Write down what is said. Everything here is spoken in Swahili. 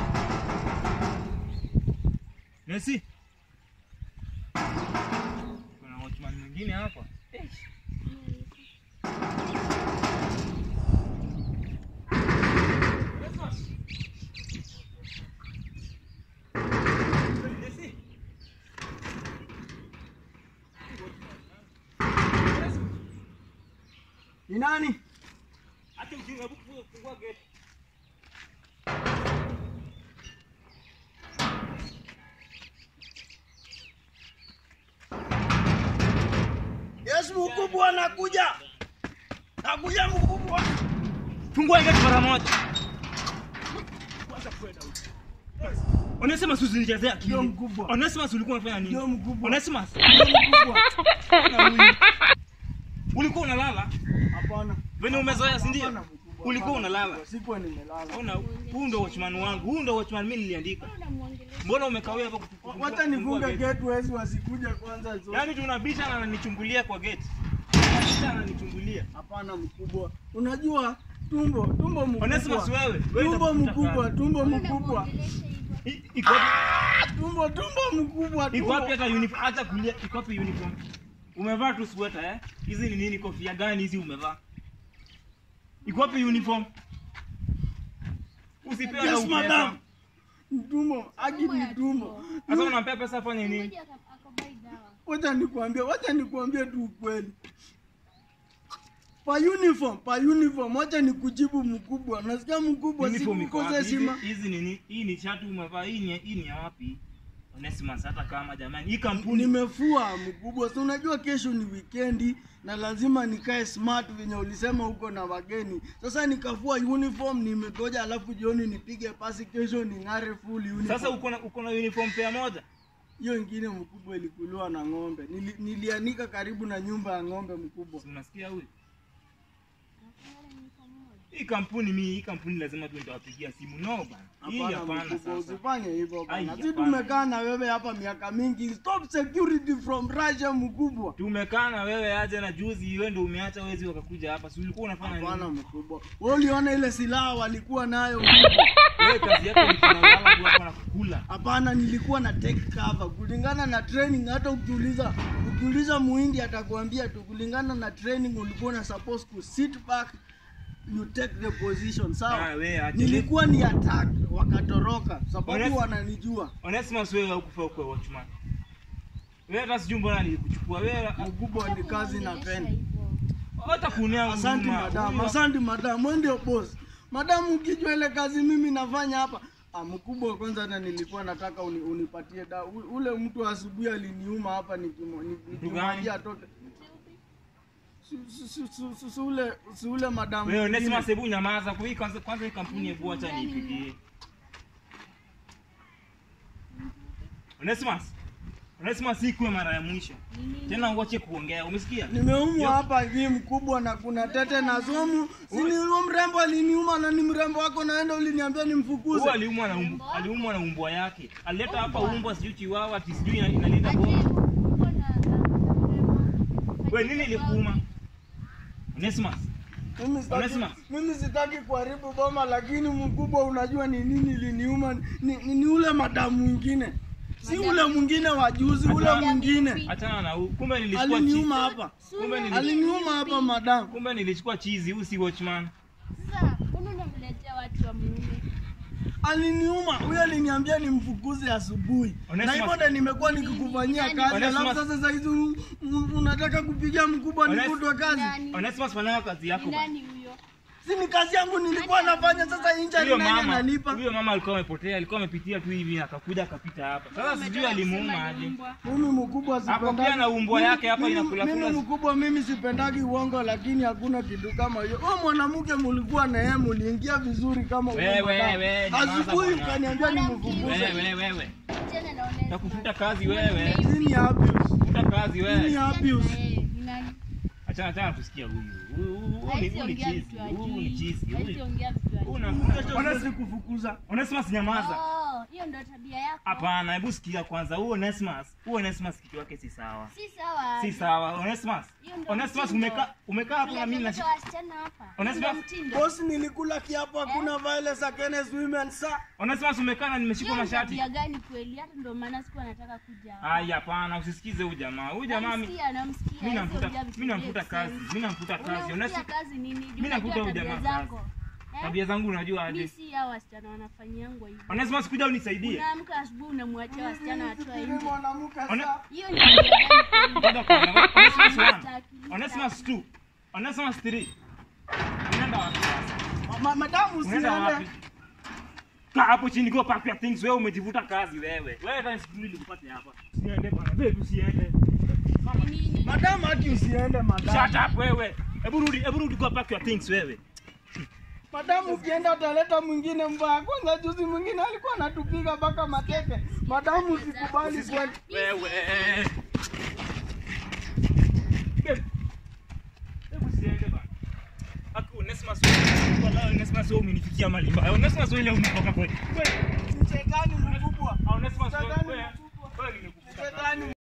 Messi. Kuna watchman mwingine hapa. Messi. Ni nani? Acha ujinga, hebu fungua- fungua gate. Yes, mkubwa anakuja. Nakuja mkubwa. Fungua gate mara moja. Onesimus usinichezea akili. Ndio mkubwa. Onesimus ulikuwa unafanya nini? Ndio mkubwa. Onesimus, Ndio mkubwa. na huyu. ulikuwa unalala? Hapana. Venye umezoea, si ndio? Hapana, mkubwa. Ulikuwa Hapana, unalala. mkubwa. Sikuwa nimelala. Ona, huu ndo watchman wangu, huu ndo watchman mimi niliandika. Mbona umekawia hapa kutu- kufungua- Wacha kufungua nifunge gate? gate wezi wasikuja kwanza. zo- Yaani tunabisha na ananichungulia kwa gate. Tunabisha na ananichungulia. Hapana mkubwa. Unajua tumbo, tumbo Onesimus mkubwa. wewe, wewe Tumbo utafuta mkubwa, kazi. tumbo mkubwa. I- Iko wapi? Tumbo, tumbo mkubwa. Iko tumbo. wapi hata uniform? Acha kulia, iko wapi uniform? Umevaa tu sweater eh? Hizi ni nini kofia gani hizi umevaa? Iko wapi uniform? Usipewe na Yes, upesa. madam. Tumbo, haki ni tumbo. Sasa unampea pesa afanye nini? Wacha nikwambie, wacha nikwambie tu ukweli. Pa uniform, pa uniform, wacha nikujibu mkubwa. Nasikia mkubwa Uniform iko sikukose wapi? Hizi- heshima. Hizi ni nini? Hii ni shati umevaa, hii ni hii ni ya wapi? Onesimus hata kama jamani, hii kampuni Nimefua mkubwa, si unajua kesho ni wikendi na lazima nikae smart venye ulisema huko na wageni. Sasa nikafua uniform, nimegoja, alafu jioni nipige pasi, kesho ning'are full uniform. sasa uko na uko na uniform pair moja. hiyo ingine mkubwa ilikuliwa na ng'ombe. Nili, nilianika karibu na nyumba ya ng'ombe mkubwa. Si unasikia huyu? Hii kampuni mimi, hii kampuni lazima tu nitawapigia simu. No bana. Hii Hapana hapana mkubwa, sasa. usifanye hivyo Ai, bana. Si hapana. tumekaa na wewe hapa miaka mingi. Stop security from Russia mkubwa. Tumekaa na wewe aje na juzi wewe ndio umeacha wezi wakakuja hapa. Si ulikuwa unafanya Hapana nini? mkubwa. Wewe uliona ile silaha walikuwa nayo mkubwa? Wewe kazi yako ni kulala tu hapa na kukula. Hapana, nilikuwa na take cover kulingana na training. Hata ukiuliza ukiuliza muhindi atakwambia tu, kulingana na training ulikuwa na supposed to sit back you take the position Ah, sawa. wewe aje. Nilikuwa ni attack wakatoroka, sababu Honest- wananijua. Onesimus wewe hukufaa kuwa watchman. Wewe hata sijui mbona nilikuchukua wewe. Mkubwa ni kazi na penda. Hata kunia Asante huruma. madam, Huyu- asante madam, wewe ndio boss. Madam, ukijua ile kazi mimi nafanya hapa Ah, mkubwa kwanza hata nilikuwa nataka uni, unipatie da u- ule mtu asubuhi aliniuma hapa nikimo- ni- nikimwambia atoke. Si- si- si- si- si- si ule si ule madam. Wewe mwingine. Onesimus hebu nyamaza. Kwa hii kwanza kwanza hii kampuni hebu acha niipigie. Onesimus. Onesimus hii kuwe mara ya mwisho. Tena uache kuongea. Umesikia? Nimeumwa hapa hivi mkubwa na kuna tete na sumu. Si ni yule mrembo aliniuma na ni mrembo wako naenda uliniambia nimfukuze. Huyu aliumwa na umbu, aliumwa na umbwa yake. Alileta hapa umbwa sijui chiwawa ati sijui ina- inalinda boma. Wewe nini ilikuuma? Onesimus. Mimi sitaki, Onesimus. mimi sitaki kuharibu boma, lakini mkubwa, unajua ni nini iliniuma? Ni, ni, ni ule madamu mwingine, si ule mwingine wa juzi, ule Madamu. mwingine Achana na huyu. Kumbe nilichukua aliniuma chizi. hapa, Kumbe nili- aliniuma hapa madamu. kumbe nilichukua chizi, huyu si watchman. Sasa mbona unamletea watu wa mume? aliniuma huyo, aliniambia nimfukuze asubuhi, na Onesimus. hivyo ndo nimekuwa nikikufanyia kazi, Onesimus. alafu sasa saa hizi un- un- unataka kupiga mkubwa Ones- nifutwe kazi. Nani? Onesimus fanya kazi Ni yako. bana. nani huyo? Si ni kazi yangu nilikuwa nafanya, sasa injari Huyo nani mama, analipa? huyo mama alikuwa amepotea, alikuwa amepitia tu hivi akakuja akapita hapa. Sasa sijui alimuuma aje. Mbwa. Mimi mkubwa Hapo sipendagi. pia na umbwa yake hapa Mimi- inakula Mimi kula. mkubwa mimi sipendagi uongo, lakini hakuna kitu kama hiyo. Wewe mwanamke mulikuwa na yeye muliingia vizuri kama huyo Wewe, mwanadamu. wewe, nyamaza Asubuhi bwana. ukaniambia Mwanamke. nimfukuze. Wewe wewe. Tena naona Takufuta kazi wewe. Nini abuse? Futa kazi Nini wewe. abuse? Eh, ni nani? Achana achana tusikia huyu. Huyu- huyu- huyu ni- Haisi huyu ni ongea chizi. vitu Huyu ni hajui. chizi. Haisi Huyu- ongea vitu hajui. Una Kesho Ones- siwezi kufukuza. Onesimus nyamaza. Oh, hiyo ndo tabia yako. Hapana, hebu sikia kwanza. Huo Onesimus, huo Onesimus kitu yake si sawa. Si sawa. Si sawa. Onesimus, Hiyo hiyo ndio Onesimus mtindo. umekaa umekaa hapo na mimi na Unaleta wasichana hapa. Onesimus? Ndio mtindo. Boss, nilikula kiapo hakuna violence against women sir. Onesimus umekaa na nimeshikwa Hiyo ni mashati. tabia gani kweli? Hata ndio maana sikuwa nataka kuja hapa. Ai, hapana, usisikize huyu jamaa. Huyu jamaa mi- Namsikia, namsikia. mimi Hizo namfuta ujia vitu mimi namfuta make kazi. sense. Mimi namfuta kazi. Unamfutia Onesimus kazi nini? Juu Mimi nakuta unajua huyu tabia jamaa kazi. zako. Eh? tabia zangu unajua Mimi aje. si hao wasichana wanafanyiangwa hivyo. Onesimus kuja unisaidie. Unaamka asubuhi unamwachia wasichana watoa Mimi nje. mwanamke Ona- sir. Hiyo ni tabia gani kweli? Ngoja kwanza. Onesimus 1. Sitaki, Onesimus 2. Onesimus 3. Unaenda wapi sasa? Ma- Madamu Unaenda wapi? usiende. Kaa hapo chini go pack your things. Wewe umejivuta kazi wewe. Wewe hata sikuli nikupate hapa. Usiende bana. Wewe usiende. Ni nini? Madamu haki usiende madamu. Shut up wewe. Hebu rudi, hebu rudi go pack your things wewe. Madamu ukienda utaleta mwingine mbaya. Kwanza juzi mwingine alikuwa anatupiga mpaka mateke. Madamu usikubali kwenda. Wewe. Babe. Hebu usiende bana. Aku Onesimus wewe. Wala Onesimus wewe umenifikia mali mbaya. Onesimus wewe leo umetoka kweli. Wewe. Shetani mkubwa. Onesimus wewe. Shetani Wewe mkubwa. wewe nimekufuta. Shetani